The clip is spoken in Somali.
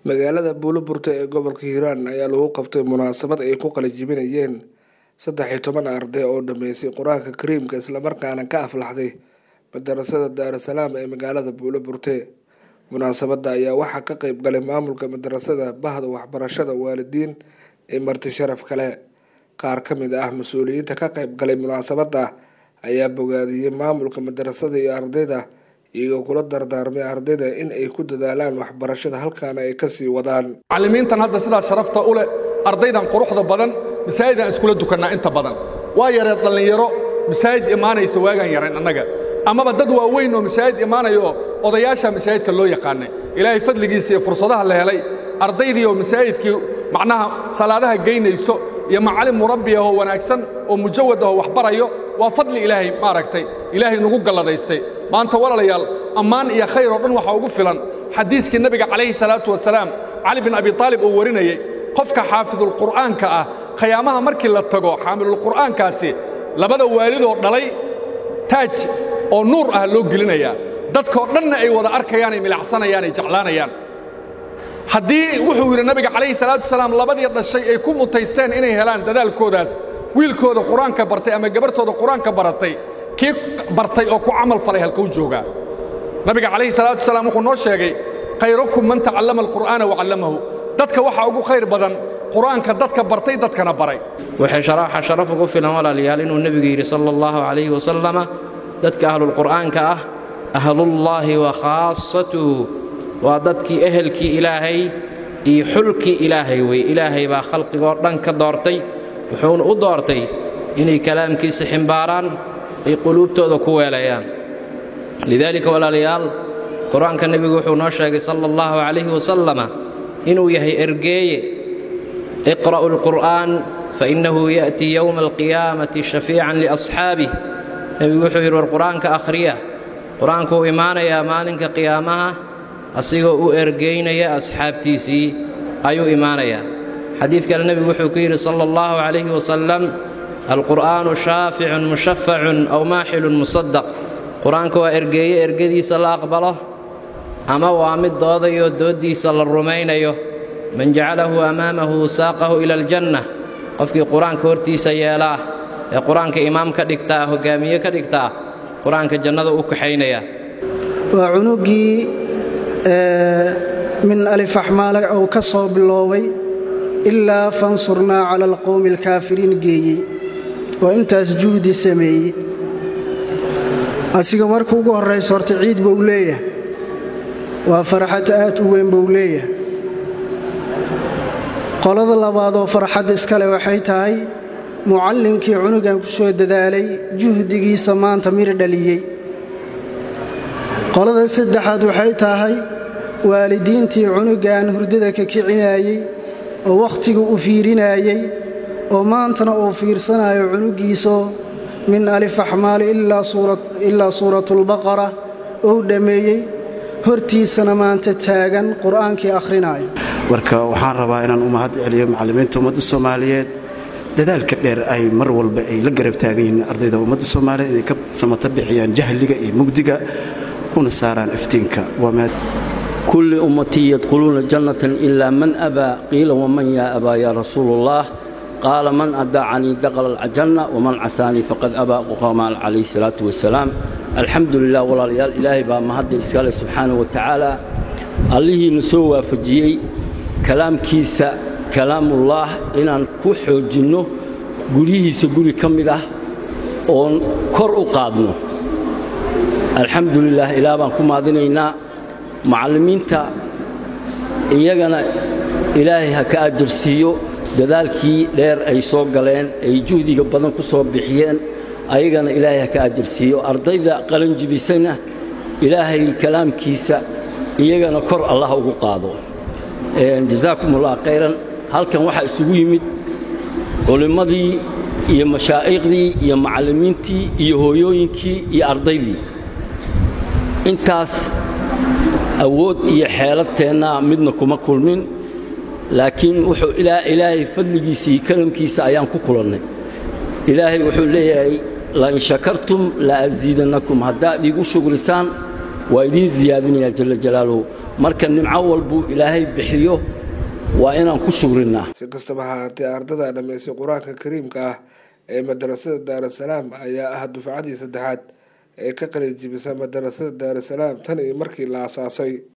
magaalada buuloburte ee gobolka hiiraan ayaa lagu qabtay munaasabad ay ku qalajibinayeen saddex iyo toban arday oo dhameysay qur-aanka kariimka islamarkaana ka aflaxday madarasada daarasalaam ee magaalada buuloburte munaasabada ayaa waxaa ka qeyb galay maamulka madarasada bahda waxbarashada waalidiin ee marti sharaf kale qaar ka mid ah mas-uuliyiinta ka qeyb galay munaasabada ayaa bogaadiyey maamulka madarasada iyo ardayda iyagoo kula dardaarmay ardayda in ay ku dadaalaan waxbarashada halkaana ay kasii wadaan macallimiintan hadda sidaa sharafta u leh ardaydan quruxda badan masaajidaan iskula dukannaa inta badan waa yareed dhallinyaro masaajid imaanaysa waagaan yarayn annaga amaba dad waaweyn oo masaajid imaanaya oo odayaasha masaajidka loo yaqaanay ilaahay fadligiisa iyo fursadaha la helay ardaydii oo masaajidkii macnaha salaadaha geynayso iyo macallin murabbi ahoo wanaagsan oo mujawad ahoo wax barayo waa fadli ilaahay maaragtay ilaahay nagu galladaystay maanta walaalayaal ammaan iyo khayr oo dhan waxaa ugu filan xadiiskii nebiga calayhi salaatu wasalaam cali bin abi taalib uu warinayey qofka xaafidulqur'aanka ah khayaamaha markii la tago xaamilulqur'aankaasi labada waalidoo dhalay taaj oo nuur ah loo gelinayaa dadkoo dhanna ay wada arkayaan ay milacsanayaan ay jeclaanayaan haddii wuxuu yidhi nabiga calayhi salaatu wasalaam labadii dhashay ay ku mutaysteen inay helaan dadaalkoodaas wiilkooda qur-aanka bartay ama gabarhtooda qur-aanka baratay kii bartay oo ku camal falay halkuu joogaa nabiga calayhi salaatu wasalaam wuxuu noo sheegay khayrakum man tacallama alqur'aana wacallamahu dadka waxaa ugu khayr badan qur-aanka dadka bartay dadkana baray waxay sharaaxa sharaf ugu filan walaalayaal inuu nebigu yidhi sala allahu calayhi wasalama dadka ahlulqur'aanka ah ahlullaahi wa khaasatuhu waa dadkii ehelkii ilaahay iyo xulkii ilaahay wey ilaahay baa khalqigoo dhan ka doortay wuxuuna u doortay inay kalaamkiisa ximbaaraan ay quluubtooda ku weelayaan lidaalika walaalayaal qur-aanka nebigu wuxuu noo sheegay sala allahu calayhi wasalama inuu yahay ergeeye iqra'u alqur'aan fainnahu ya'tii yowma alqiyaamati shafiican liasxaabih nebigu wuxuu yidhi war qur-aanka akhriya qur-aanku uu imaanayaa maalinka qiyaamaha asigoo u ergaynaya asxaabtiisii ayuu imaanayaa xadiid kale nebigu wuxuu ku yidhi sala allahu calayhi wasalam alqur'aanu shaaficun mushafacun aw maaxilun musaddaq qur-aanka waa ergeeye ergadiisa la aqbalo ama waa mid doodayoo dooddiisa la rumaynayo man jacalahu amaamahu saaqahu ila aljanna qofkii qur-aanka hortiisa yeelaa ee qur-aanka imaam ka dhigtaa hoggaamiye ka dhigtaa qur-aanka jannada u kaxaynaya waa cunuggii min alifaxmaale uu ka soo biloobay ilaa fansurnaa cala alqowmi alkaafiriin geeyey oo intaas juhdi sameeyey asiga marka ugu horrayso horta ciid buu leeyahay waa farxad aad u weyn buu leeyahay qolada labaadoo farxadda iskale waxay tahay mucallinkii cunugan ku soo dadaalay juhdigiisa maanta mir dhaliyey qolada saddexaad waxay tahay waalidiintii cunugan hurdada ka kicinaayey oo wakhtiga u fiirinaayey oo maantana uu fiirsanayo cunuggiisoo min alifaxmaali ilaa suuratulbaqara ou dhammeeyey hortiisana maanta taagan qur'aankii akhrinaayo marka waxaan rabaa inaan u mahad celiyo macallimiinta ummadda soomaaliyeed dadaalka dheer ay mar walba ay la garab taagan yihiin ardayda ummadda soomaaliyeed inay ka samata bixiyaan jahliga iyo mugdiga una saaraan iftiinka kulli ummatii yadkhuluuna jannatan ilaa man abaa qiila waman yaa abaa yaa rasuulu ullah qaala man adaacanii daqala aljanna waman casaanii faqad abaa qamaan calayhi salaatu wasalaam alxamdu lilah walaalayaal ilaahay baa mahadda iskale subxaanah wa tacaala allihiina soo waafajiyey kalaamkiisa kalaamullaah inaan ku xoojinno guryihiisa guri ka mid ah oon kor u qaadno alxamdu lilah ilaah baan ku maadinaynaa macallimiinta iyagana ilaahay ha ka ajarsiiyo dadaalkii dheer ay soo galeen ay juhdiga badan ku soo bixiyeen ayagana ilaahay ha ka ajarsiiyo ardayda qalanjibisana ilaahay kalaamkiisa iyagana kor allah ugu qaado jazaakum ullah khayran halkan waxaa isugu yimid culimmadii iyo mashaa'iqdii iyo macallimiintii iyo hooyooyinkii iyo ardaydii intaas awood iyo xeeladteennaa midna kuma kulmin laakiin wuxuu ilaahay fadligiisii kalamkiisa ayaan ku kulannay ilaahay wuxuu leeyahay lain shakartum la asiidannakum haddaad iigu shugrisaan waa idiin siyaadinayaa jalla jalaaluhu marka nimco walbuu ilaahay bixiyo waa inaan ku shugrinnaa si kastaba hahaatee ardada dhammaysay qur-aanka kariimka ah ee madarasada daarasalaam ayaa ah dufcadii saddexaad ee ka qalijibisa madarasada daarasalaam tan iyo markii la asaasay